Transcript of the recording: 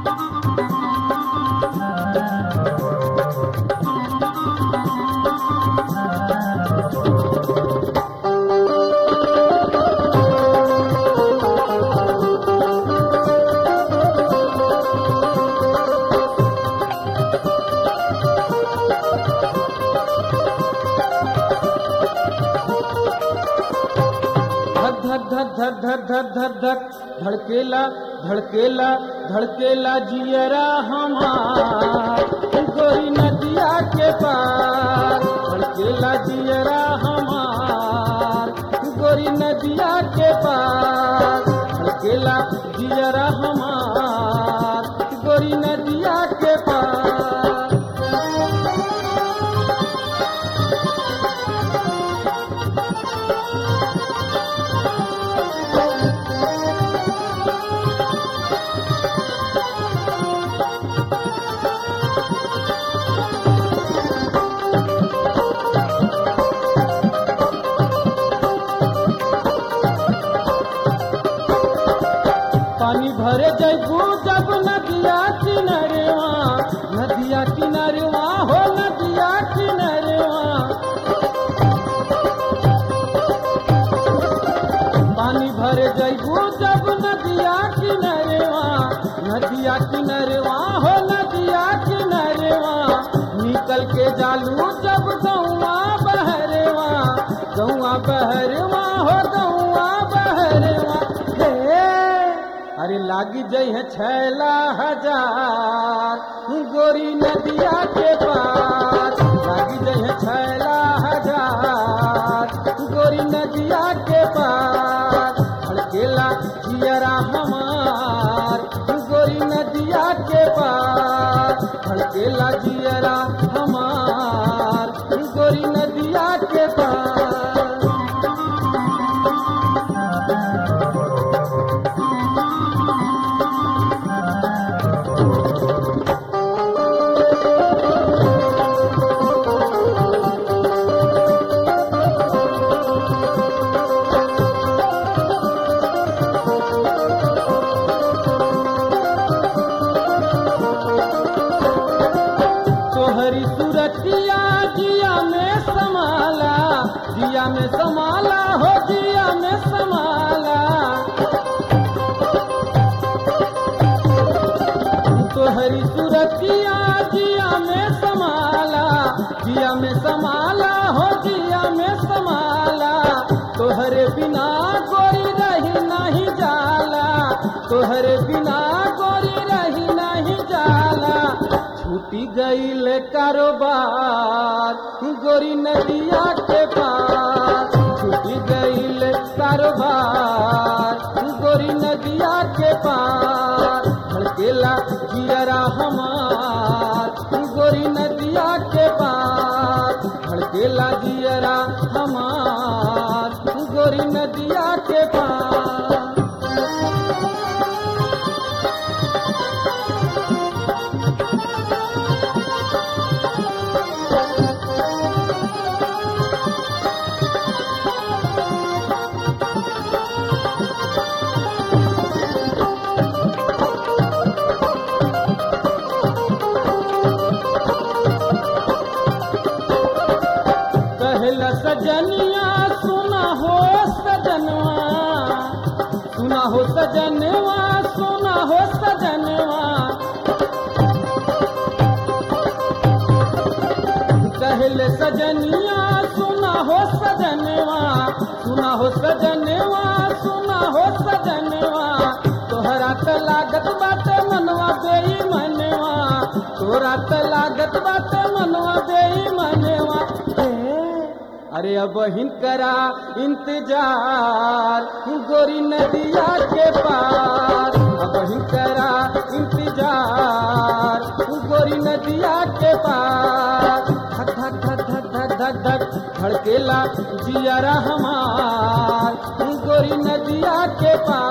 धक धक धक धक धक धक धक धक धड़केला धड़केला धड़केला जियरा हमार गोरी नदिया के पार धड़केला जियरा हमार गोरी नदिया के पार धड़केला जियरा हमार गोरी नदिया के पार पानी भरे जैबू जब नदिया किनारेवा नदिया किनारेवा हो नदिया किनारेवा पानी भरे जैबू जब नदिया किनारेवा नदिया किनारेवा हो नदिया किनारेवा निकल के जालू जब गौआ बहरेवा गौआ बहरेवा हो गौआ बहरेवा हे अरे लागी जई है छैला हजार गोरी नदिया के पार लागी जई है छैला हजार गोरी नदिया के पार धड़केला जियरा हमार गोरी नदिया के पार धड़केला जियरा हमार गोरी नदिया के पार तोहरी सूरतिया जिया में समाला जिया में समाला हो जिया में समाला तोहरी सूरतिया जिया में समाला जिया में समाला हो जिया में समाला तोहरे बिना गोरी रही नहीं जाला तोहरे बिना गोरी रही नहीं जाला छूटी गईल कारोबार गोरी नदिया के पार छूटी गईल कारोबार गोरी नदिया के पार धड़केला जियरा हमार गोरी नदिया के पार धड़केला जियरा हमार गोरी नदिया के पार कहला सजनिया सुना हो सजनवा सुना हो सजनवा सुना हो सजनवा कहले सजनिया सुना हो सजनवा सुना हो सजनवा सुना हो सजनवा तोहरा त लागत बाटे मनवा देई मनवा तोरा त लागत बाटे मनवा देई मनवा हे, अरे अब हिनकरा इंतजार गोरी नदिया के पार अब हिनकरा इंतजार गोरी नदिया के पार धक धक धक धक धक धक धक धड़केला जियरा हमार गोरी नदिया के पार